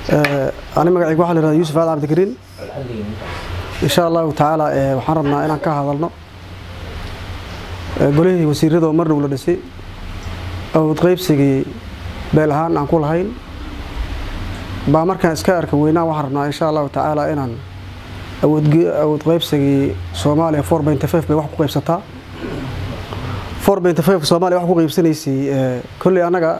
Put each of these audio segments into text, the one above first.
ani magacayga waxaa la yihahda yuusuf aad cabdikariin insha allahu tacaala waxaan rabnaa inaan ka hadalno golihii wasiirada oo mar dhow la dhisay awood qaybsigii beel ahaan aan ku lahayn baa markaan iska arka weynaan waxaan rabnaa insha allahu tacaala inaan awood qaybsigii soomaaliya four benty five bay wax ku qaybsataa four benty five soomaaliya wax ku qaybsanaysay kolley annaga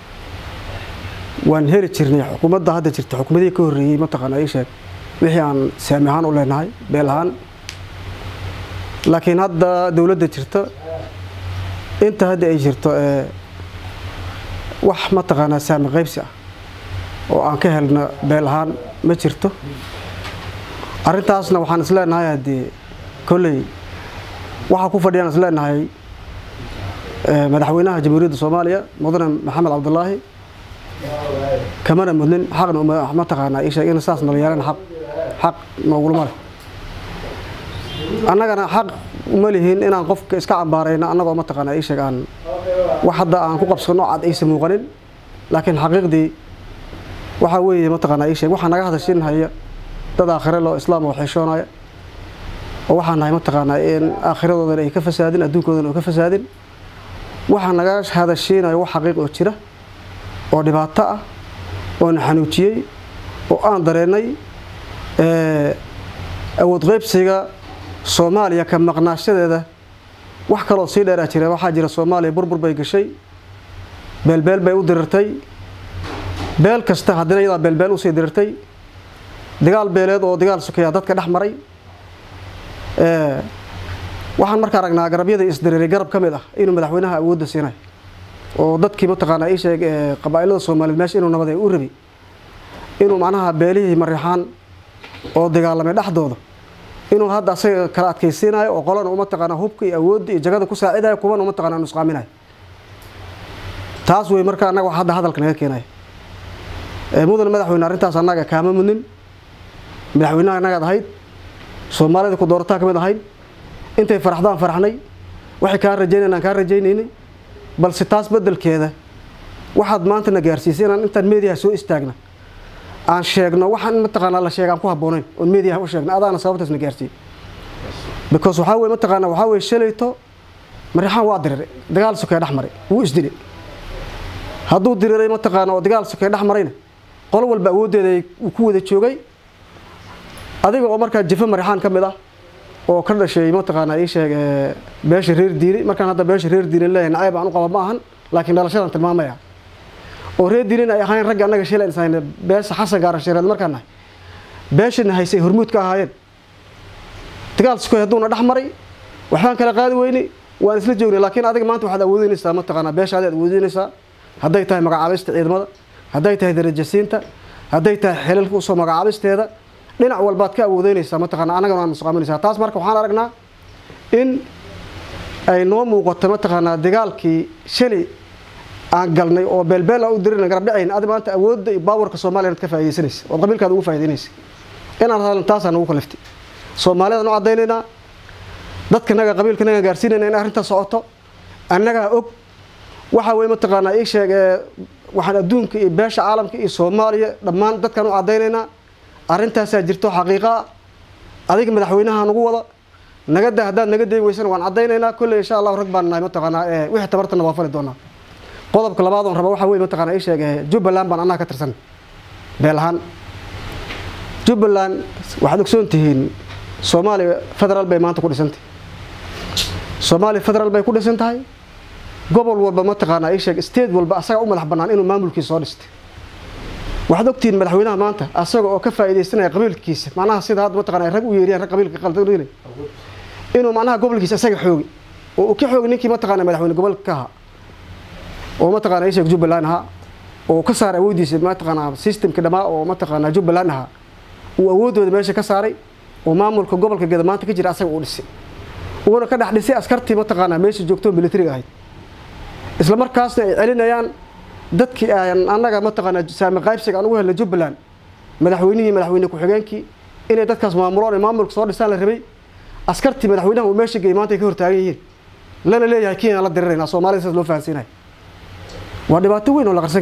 waan heli jirnay xukuumadda hadda jirta xukuumadihii ka horreeyey mataqaana ii sheeg wixii aan saami ahaan u leenahay beel ahaan laakiin hadda dowladda jirta inta hadda ay jirto wax mataqaanaa saami qaybsi ah oo aan ka helna beel ahaan ma jirto arrintaasna waxaan is leenahay haddii kolley waxaa ku fadhiyaan is leenahay madaxweynaha jamhuuriyadda soomaaliya mudane maxamed cabdulaahi kamana mudnin xaqna mataqaanaa ii sheeg in saas nala yeelan xaq xaq noogulama leh annagana xaq uma lihiin inaan qofka iska cambaarayno annagoo mataqaanaa ii sheeg aan wax hadda aan ku qabsano cad aysa muuqanin laakiin xaqiiqdii waxaa weeye mataqaanaa ii sheeg waxaa naga hadashin haya dad aakhire loo islaam oo xeeshoonaya oo waxaan nahay mataqaanaa in aakhiradoodan ay ka fasaadin adduunkoodan oo ka fasaadin waxaa naga hadashiinayo wax xaqiiq oo jira oo dhibaato ah oo na xanuujiyey oo aan dareennay awood qaybsiga soomaaliya ka maqnaashadeeda wax kaloo sii dheeraa jira waxaa jira soomaaliya burbur bay gashay beelbeel bay u dirirtay beel kasta haddina iyadaa beelbeel usii dirirtay dagaal beeleed oo dagaal sokeeyaa dadka dhex maray waxaan marka aragnaa garabyada isdiriiray garab ka mid ah inuu madaxweynaha awoodda siinay oo dadkii mataqaanaa ii sheeg qabaa'ilada soomaaliyeed meesha inuu nabad ay u rabi inuu macnaha beelihii mariixaan oo dagaalamay dhexdooda inuu hadda asaga kala adkaysiinayo oo qolana mataqaanaa hubka iyo awoodda iyo jagada ku saacidayo kuwana mataqaanaa nusqaaminayo taas wey marka annaga wax hadda hadalka naga keenaya mudan madaxweyne arrintaas annaga kaama mudnin madaxweynaha annagaad ahayd soomaalida ku doorataa ka mid ahayd intay faraxdaan faraxnay waxay kaa rajaynayn aan kaa rajaynaynay balse taas beddelkeeda waxaad maanta na gaarsiisay inaan intaan meediyaha soo istaagna aan sheegno waxaan mataqaanaa la sheega aan ku habboonayn oon meediyaha u sheegna adaana sababtaas na gaarsiiyey because waxaa weye mataqaanaa waxaa weye shalayto mariixaan waa diriray dagaal sokee dhex maray wuu isdilay hadduu diriray mataqaana oo dagaal sokee dhex marayna qolo walba awooddeeda uu ku wada joogay adiga oo markaa jafo mariixaan ka mid ah oo ka dhashay mataqaanaa ii sheeg beesha reer diini markaan hadda beesha reer diini leeyahay nacayb aan u qaba ma ahan laakiin dhalashadan tilmaamaya oo reer diinin ay ahayn ragga annaga shilay isahayna beesha xasan gaaran shareed markaan nahay beeshana haysay hormuud ka ahaayeen dagaal sukoy hadduuna dhex maray waxbaan kala qaadi weyni waan isla joognay laakiin adiga maanta waxaad awoodinaysaa mataqaanaa beeshaadi aad awoodinaysaa hadday tahay magacaabista ciidamada hadday tahay darajasiinta hadday tahay xilalka usoo magacaabisteeda dhinac walbaad ka awoodeynaysaa mataqaana annagana waan nusqaaminaysaa taas marka waxaan aragnaa in ay noo muuqato mataqaanaa dagaalkii shalay aan galnay oo beelbeel aan u dirina garab dhacayn adi maanta awoodda iyo baawarka soomaaliya inaad ka faaidaysanaysa ood qabiilkaada ugu faa'idaynaysa inaan hadalin taasaa nagu kaliftay soomaaliyadaan u caddaynaynaa dadka naga qabiilka naga gaarsiinayna in arrintaa socoto annagaa og waxaa weye mataqaanaa ii sheeg waxaan adduunka iyo beesha caalamka iyo soomaaliya dhammaan dadkaan u caddaynaynaa arrintaasaa jirto xaqiiqa ah adiga madaxweynaha nagu wada nagada haddaad naga dayn weysana waan caddaynaynaa kolley insha allahu rag baan nahay mataqaanaa wixii tabartana waa fali doonaa qodobka labaad oon raba waxaa weye mataqaanaa ii sheeg jubbaland baan annaga ka tirsan beel ahaan jubbaland waxaad ogsoon tihiin soomaaliya federaal bay maanta ku dhisantahay soomaaliya federaal bay ku dhisan tahay gobol walba mataqaanaa ii sheeg state walba asaga u madax bannaan inuu maamulkiisa soo dhistay waxaad ogtihiin madaxweynaha maanta asaga oo ka faa'iidaysanaya qabiilkiisa macnaha sida hadda mataqana rag u yeeriyaan rag qabiilka qaldan inuu macnaha gobolkiisa asaga xoogi oo uu ka xoogi ninkii mataqaana madaxweyne gobolka ka ahaa oo mataqaana ii sheeg jubbaland ahaa oo ka saaray awooddiisa mataqaanaa systemka dhammaa oo mataqaanaa jubbaland ahaa uu awooddooda meesha ka saaray oo maamulka gobolka geda maanta ka jira asaga uu dhisay uuna ka dhex dhisay askartii mataqaanaa meesha joogto militariga ahayd isla markaasna ay celinayaan dadkii aan annaga mataqaanaa saami qaybsiga aan ugu helnay jubbaland madaxweynihii madaxweyne ku-xigeenkii inay dadkaas maamuloon ee maamulka soo dhisaan la rabay askartii madaxweynaha uu meesha geeyey maanta ay ka hortaagan yihiin lana leeyahay kenya la dirirayna soomaalida sidaas loo fahansiinayo waa dhibaato weyn oo la qarsan karin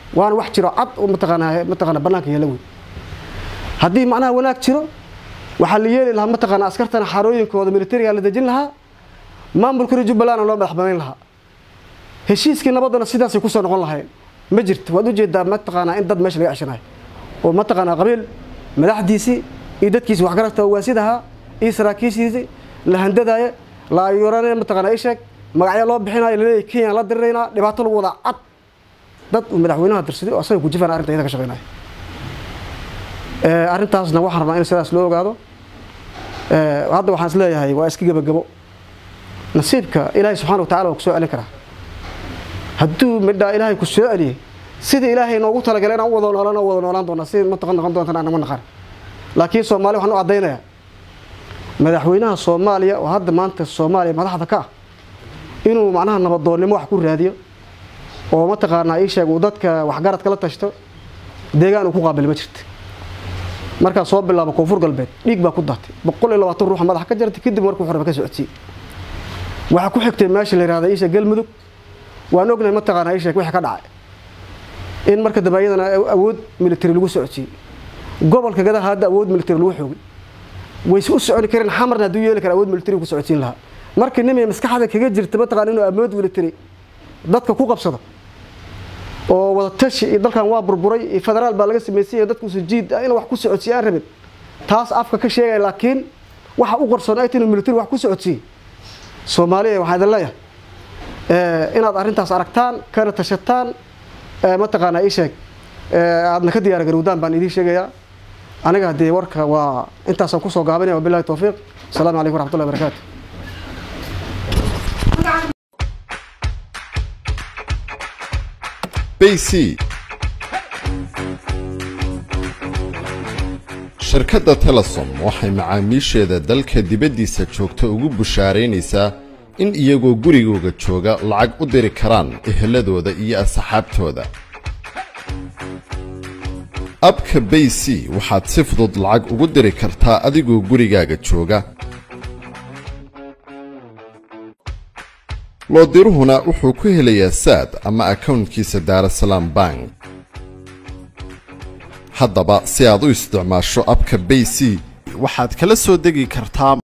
waana wax jiro cad oo mataqaanaa mataqaana bannaanka yeela wey haddii macnaha wanaag jiro waxaa la yeeli lahaa mataqaana askartana xarooyinkooda militariga la dejin lahaa maamulkana jubbalandna loo madax banayn lahaa heshiiskii nabaddana sidaasay kusoo noqon lahayn ma jirto waad ujeedaa mataqaanaa in dad meesha laga ceshanayo oo mataqaanaa qabiil madaxdiisii iyo dadkiisi waxgaragta waasidahaa iyo saraakiishiisii la handadaaye la ayuurane mataqaanaa ii sheeg magacyo loo bixinayo laleeyahy kenya la diriraynaa dhibaato lagu wadaa cad dad uu madaxweynaha dirsaday oo asaga kujifaan arrinta iyada ka shaqeynaya arrintaasna waxaan rabnaa in sidaas loo ogaado hadda waxaan is leeyahay waa iska gebagabo nasiibka ilaahay subxana wa tacala waa ku soo celin karaa hadduu midhaa ilaahay ku soo celiyey sidii ilaahay noogu talagalay inaan u wada noolaan wada noolaan doonaa si mataqan noqon doontaan anama naqan laakiin soomaaliya waxaan u caddaynayaa madaxweynaha soomaaliya oo hadda maanta soomaaliya madaxda ka ah inuu macnaha nabadoonnimo wax ku raadiyo oo mataqaanaa ii sheeg uu dadka waxgaradka la tashto deegaan uu ku qaabili ma jirta markaa soo bilaabo koonfur galbeed dhiig baa ku daatay boqol iyo labaatan ruuxa madaxa ka jartay kadib markuu horeba ka socodsiiyey waxaa ku xigtay meesha la yihahda iisha galmudug waan ognahay mataqaanaa ii sheeg wixii ka dhacay in marka dambe iyadana awood military lagu socodsiiyey gobolka gadaha hadda awood military lagu xoogay wayse u soconi kareen xamarna hadduu yeeli kara awood military ku socodsiin lahaa marka nimay maskaxda kaga jirta mataqaana inuu awood military dadka ku qabsado oo wada tashi iyo dalkan waa burburay iyo federaal baa laga samaysay dadku sujiid in wax ku socodsiiye aan rabin taas afka ka sheegaya laakiin waxa u qarsoon ay tahay inuu military wax ku socodsiiyey soomaaliya waxaan idin leeyahay inaad arrintaas aragtaan kana tashataan mataqaanaa ii sheeg aadna ka diyaar garowdaan baan idiin sheegayaa aniga haddee warka waa intaasaan kusoo gaabinaya wabilahi towfiiq asalaamu calaykum waraxmatullahi barakaatu bc shirkadda telesom waxay macaamiisheeda dalka dibaddiisa joogta ugu bushaaraynaysaa in iyagoo gurigooga jooga lacag u diri karaan eheladooda iyo asxaabtooda abka bay c waxaad si fudud lacag ugu diri kartaa adigoo gurigaaga jooga loodiruhuna wuxuu ku helayaa saad ama akawntkiisa daarasalaam bank haddaba si aad u isticmaasho abka bay c waxaad kala soo degi kartaa